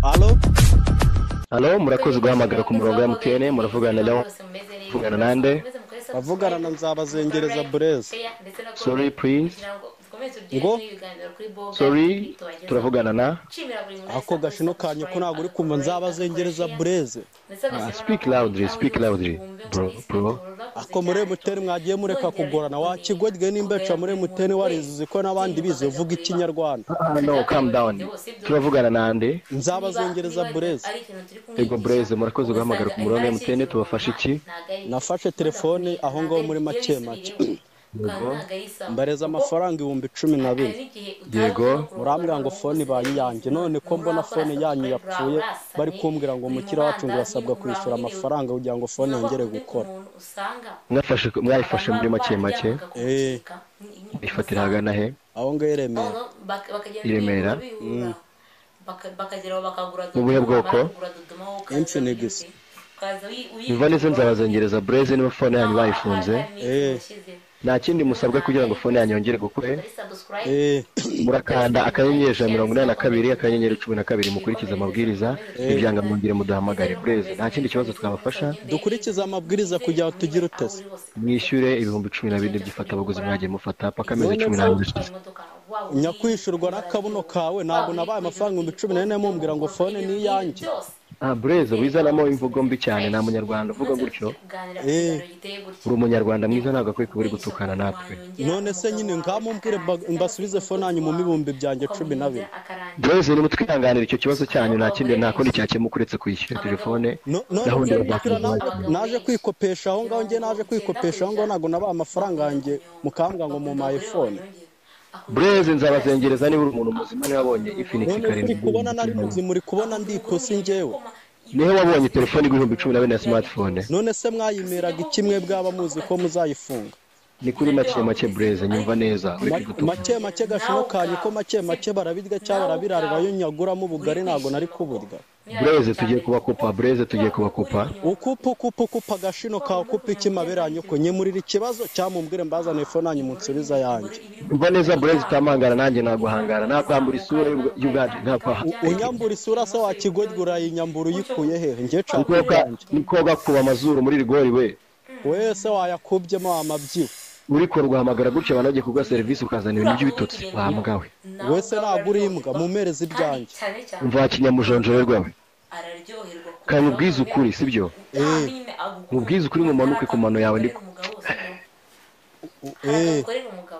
Alo? Halo murakoze guhamagara ku murongo wa MTN muravugana na Leon muvugana nande Bavugana na Nzabazengereza Blaise. sorry please ngo sorry turavugana na Ako gashino kanyu ko ntabwo uri kumva Nzabazengereza Blaise. Ah, speak loudly, speak loudly, bro, bro. Ako muri emutiyeni mwagiye mureka kugorana wakigwege n'imbeca muri emutiyeni warize uzi ko n'abandi bize uvuga ikinyarwanda Ah, no calm down turavugana nande nzabazengereza bureze Yego Blaise, murakoze guhamagara ku murongo wa MTN, tubafashe iki? Nafashe telefone aho ngaho muri make make. mbareza amafaranga ibihumbi cumi na bine Yego. murambwira ngo fone ibaye iyanjye none ko mbona fone yanyu yapfuye bari kumbwira ngo mukira wacu ngo urasabwa kwishyura amafaranga kugira ngo fone yongere gukora mwafashe mwayifashe muri make make Eh. ifatira hagana he aho ngaho i remera I Remera. mu buhe bwoko Infinix. biva neza nzabazengereza Blaise niba fone yanyu bayifunze Eh. nta kindi musabwa kugira ngo fone yanyu yongere gukure Eh, murakanda akanyenyeri ijana na mirongo inani na kabiri akanyenyeri cumi na kabiri mukurikize amabwiriza ibyanga mwongere muduhamagare bureze nta kindi kibazo twabafasha dukurikize amabwiriza kugira ngo tugire utese mwishyure ibihumbi cumi na bine by'ifatabuguzi mwagiye mufata paka amezi cumi n'abiri ashize nyakwishyurwa n'akabuno kawe ntabwo nabaye amafaranga ibihumbi cumi n'ane mumbwira ngo fone ni iyanjye ah bureze wizanamo imvugo mbi cyane nta munyarwanda uvuga gutyo uri umunyarwanda mwiza ntabwo akwiye kuba uri gutukana natwe none se nyine ngamumbwire mba- mbasubize fone yanyu mu bihumbi byanjye cumi na bine bureze ni mutwihanganira icyo kibazo cyanyu nta kindi nta kundi cyakemuka uretse kwishyura telefone No- none gahunda mwe ya mupira na- Black naje kwikopesha aho ngaho njye naje kwikopesha aho ngaho ntabwo nabaye amafaranga yanjye mukambwa ngo mu mayifone bureze nzabazengereza niba uri umuntu muzima niba wabonye ifiniki none muri karindwi kubona nari muzi muri kubona ndi ipusi njyewe niho wabonye telefone igihumbi cumi na bine ya smartphone none se mwayimeraga ikimwe bwaba muzi ko muzayifunga ni kuri make make bureze nyumva neza uri Ma- kwigutuka make make gashino kanyu ko make make barabirya cyangwa barabirarira yo nyaguramo ubugari ntabwo nari kuburya bureze tugiye kubakupa bureze tugiye kubakupa ukupa ukupa ukupa agashino kawe ukupa iki mabere yanyoko nyemurira ikibazo cyamumbwire mbazaniye fone yanyu munsubiza yanjye umva neza bureze utamangara nanjye naguhangara nakwambura isura y'ubwa- y'ubwacu nakwaha unyambura isura se wakigodwa urayinyambura uyikuye hehe njye nshaka iyanjye niko gakuba amazuru muri rigori we wese wayakubyemo amabyiwe uri kuruguhamagara gutya abantu bagiye kuguha serivisi ukazana ibintu by'ibitotsi wahambwa we wese ntabwo uri imbwa mumereze ibyanjye umva wakinyamujonjorerwa we kanya ubwize ukuri sibyo mubwize ukuri mumanuke ku mano yawe ndi eh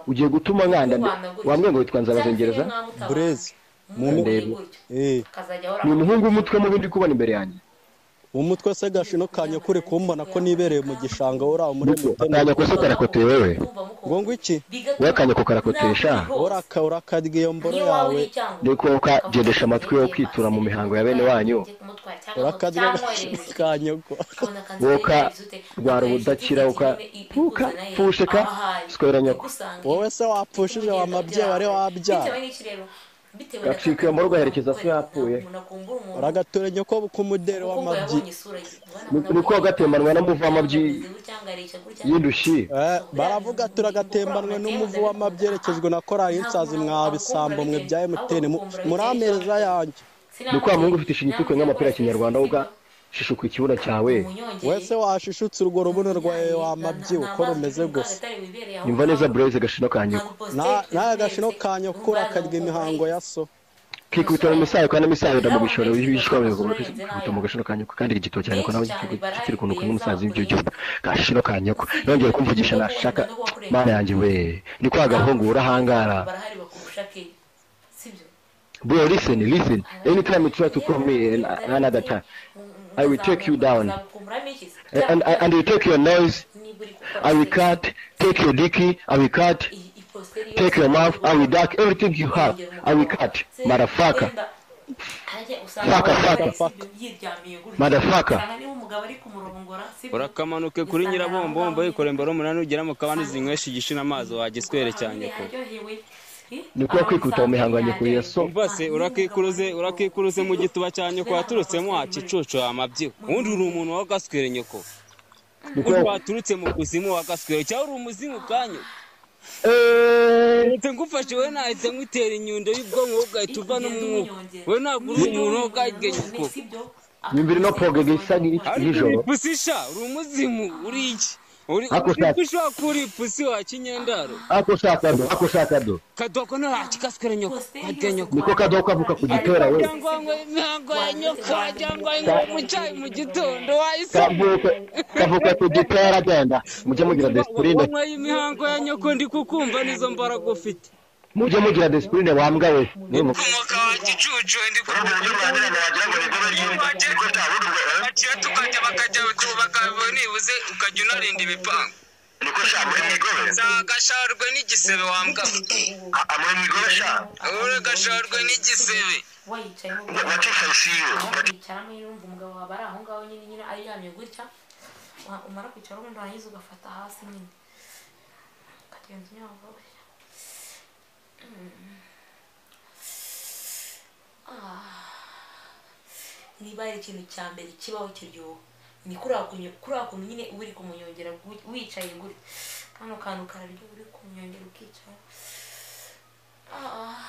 ugiye gutuma nkanda wambwiye ngo witwa nzabazengereza burezi Ndeba. eh ni umuhungu w'umutwe mubi ndi kubona imbere yanjye umutwe se gashino kanya kure kumbona ko nibereye mu gishanga uri aho muri mutene akanya kose karakoteye wewe ngo ngo iki wowe akanya ko karakotesha uraka urakadya iyo mboro yawe niko ukagendesha amatwi yo kwitura mu mihango ya bene wanyu urakadya kanya ko woka rwara ubudakira uka puka pusheka sikorera nyoko wowe se wapfushije wa mabyeyi wari wabyara gacika iyo mboro ugaherekeza se yapfuye uragatura nyoko kumudere w'amabyi Ni- niko gatemanwa n'amuvama y'indushyi Eh, baravuga turagatembanwe n'umuvu w'amabyerekezwe na korali y'insazi mwa bisambo mwe bya emutiyeni muramereza yanjye ni kwa muhungu ufite ishinya itukwe nk'amapira ya kinyarwanda woga shishuka ikibuno cyawe wese washishutse urwo rubuno rwawe wamabyiwe uko rumeze gusa imva neza bureze gashino kanyuko Na- n'aya gashino kanyu kura akarya imihango ya so kikubita mu misayo kandi imisayo mu bishoro bishwa bigomba kwikubita mu gashino kanyoko kandi igitoro cyane ko nawe kikiri ukuntu kumwe umusazi w'ibyo gihugu gashino kanyoko nongeye kumvugisha nashaka mana yanjye we ni kwa gahungu urahangara barahari bakurusha ke sibyo bro listen listen anytime you try to call me an- another time I will take you down. and, and, and you take your noise I will cut take your dicky I will cut take your mouth I will duck everything you have I will cut marafaka Faka, faka. Motherfucker. urakamanuke kuri nyirabombombo yikore imboro umunani ugeramo kabandi zinywesha igishina amazi wagiswere cyane kure nikuwa kwikuta mu mihango ya nyoko ya so umva se urakikuruze urakikuruze mu gituba cya nyoko waturutsemo wakicucu amabyiho ubundi uri umuntu wagaswere nyoko undi nikuwa waturutse mu kuzimu wagaswere cyangwa uri umuzimu ubwanyu Eh, leta ngufashe wowe nahita nkutera inyundo y'ubwonko wowe ugahita uva no mu mwuka wowe ntabwo uri umuntu wowe ubwagenge uko nyumvira ino proge isa n'iri ariko nijoro ipusi sha uri umuzimu uri iki uri Ako uri shaka. ushobora kuba uri ipusi wa kinyendaro ako ushaka do ako ushaka do kadoko ntakikasikore nyoko wadya nyoko niko kadoka avuka ku gitera we cyangwa ngo ntabwo ya nyoko cyangwa ngo mu cyayi mu gitondo wahise kavuka kavuka ku gitera agenda mujye mugira desipurine wanyweye imihango ya nyoko ndi kukumva nizo mbaraga ufite mujye mugira desipurine wambwa we Niyo mu- umwuka wa gicucu ndi baciye tukajya bakajya tubaka nibuze ukajya unarinda ibipangu zagasharwe n'igisebe wambwa ure gasharwe n'igisebe wakicaramo nyine wumva umugabo wawe ari aho ngaho nyine nyine aryamye gutya wa- umara kwicara ubundi warangiza ugafata hasi nyine ukagenza unyanga gutya Mm. Ah. niba hari ikintu cya mbere kibaho kiryoha ni kuriya kunyo- kuriya kuntu nyine uba uri kumunyongera gu- wicaye gutya kano kantu kararyo uri kumunyongera ukicara ah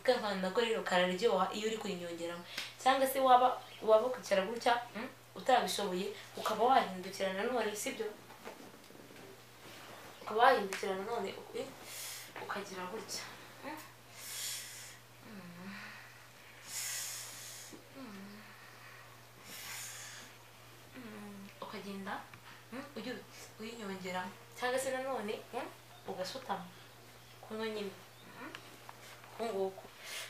kavana nako rero kararyoha iyo uri kurinyongeramo cyangwa se waba waba kwicara gutya mm, utabishoboye ukaba wahindukira nanone sibyo ukaba wahindukira nanone eh, ukagira gutya Mm. Mm. Mm. Mm, ukagenda mm, uyu- uyinyongeramo cyangwa se nanone mm, ugasutama kuno nyine Mm. nguku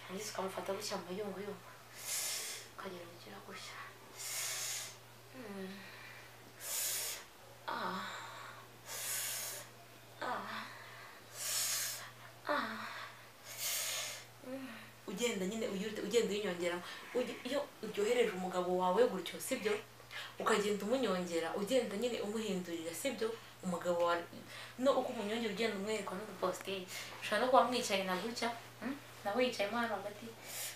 ndetse ukamufata gutya mu mayunguyungu ukagera ugira gutya Mm. Ah. Ah. Ah. Mm. ugenda nyine uyirute- ugenda uyinyongeramo Ugi- iyo uryohereje umugabo wawe gutyo sibyo ukagenda umunyongera ugenda nyine umuhindurira sibyo umugabo wawe no uko umunyongera ugenda umwereka n'uduposteri ushobora no kuba mwicaye na gutya mm? nawe yicayemo hano hagati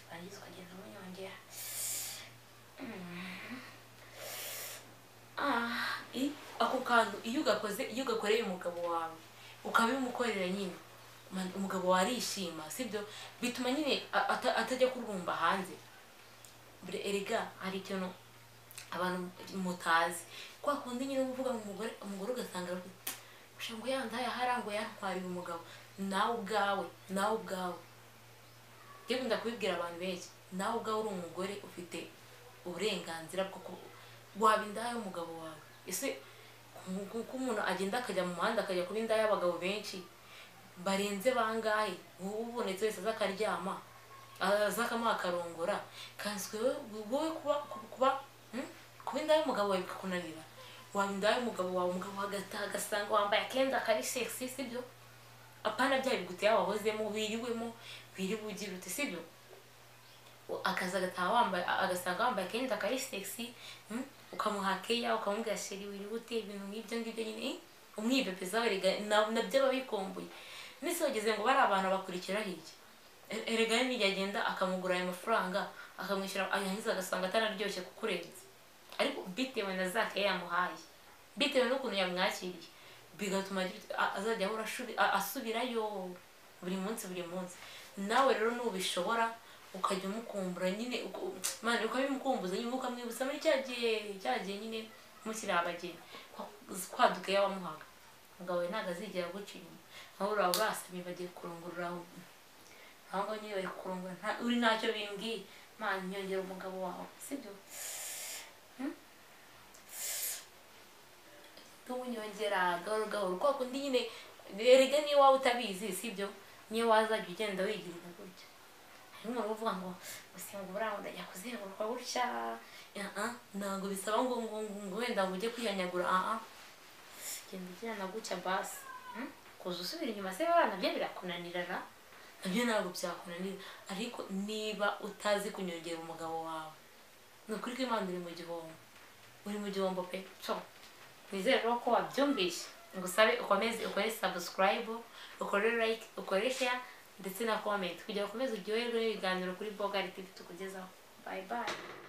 warangiza ukagenda umunyongera Mm. Ah, i- ako kantu iyo ugakoze iyo ugakoreye umugabo wawe ukabimukorera nyine man- umugabo wawe arishima sibyo bituma nyine a- ata- atajya kurwumva hanze bure erega hari ikintu abantu mutazi kwa kundi nyine uvuga ngo umugore umugore ugasanga aravuga, "Usha ngo yandaye ahari ngo yantwariye umugabo nawe ubwawe nawe ubwawe njye nkunda kubibwira abantu benshi nawe ubwawe uri umugore ufite uburenganzira bwo ku- waba indaya y'umugabo wawe ese ku- ku- ko umuntu agenda akajya mu muhanda akajya kuba indaya y'abagabo benshi barenze bangahe wowe ubonetse wese aza akaryama aza akamuha akarongora kanswe wowe- wowe kuba kuba hmm? kuba indaya y'umugabo wawe bikakunanira waba indaya y'umugabo wawe umugabo agataha agasanga wambaye akenda kari sexy sibyo apana bya bigutera wahozemo wiriwemo wiriwe ugira uti sibyo akazi agataha wambaye agasanga wambaye akenda kari sexy mm, ukamuha keya ukamubwira sheri wiriwe ute ibintu nk'ibyo ngibyo nyine eh, umwibepeza we erega na- nabyo aba bikumbuye ndetse bageze ngo bari abantu bakurikira hirya E- erega n'irya agenda akamugura ayo mafaranga akamwishyura ayangiza agasanga atararyoshye kukurenza ariko bitewe na za keya yamuhaye bitewe n'ukuntu yamwakiriye bigatuma agira- a- azajya ahora ashubi- a- asubirayo buri munsi buri munsi nawe rero nubishobora ukajya umukumbura nyine uku- mani ukabimukumbuza nyine ukamwibutsa muri cya gihe cya gihe nyine mushyira abageni kwaduka yawamuhaga umugabo we ntabwo azigera aguca inyuma nawe uraba urasamye bagiye kurongorora aho aho ngaho nyine bari kurongora nta- uri ntacyo bimbwiye mani nyongera umugabo wawe sibyo tuwunyongera gahoro gahoro kwa kundi nyine erega niyo waba utabizi sibyo niyo wazajya ugenda wigirira gutya hari umuntu uvuga ngo gusimba uburanga ndajya kuzenguruka gutya aha ntabwo bisaba ngo ngo ngo ngo wenda ngo ujye kwihanyagura aha genda ugirana gutya basi Hmm? kuza usubira inyuma se bana nabyo birakunanirana nabyo ntabwo byakunanira ariko niba utazi kunyongera umugabo wawe ni ukuri ko imana iri mu gihombo uri mu gihombo pe so nizere rero ko wabyumvise ngusabe ukomeze ukore subscribe ukore like ukore share ndetse na comment kugira ngo ukomeze uryoherwe n'ibiganiro kuri boga tv tukugezaho bye bye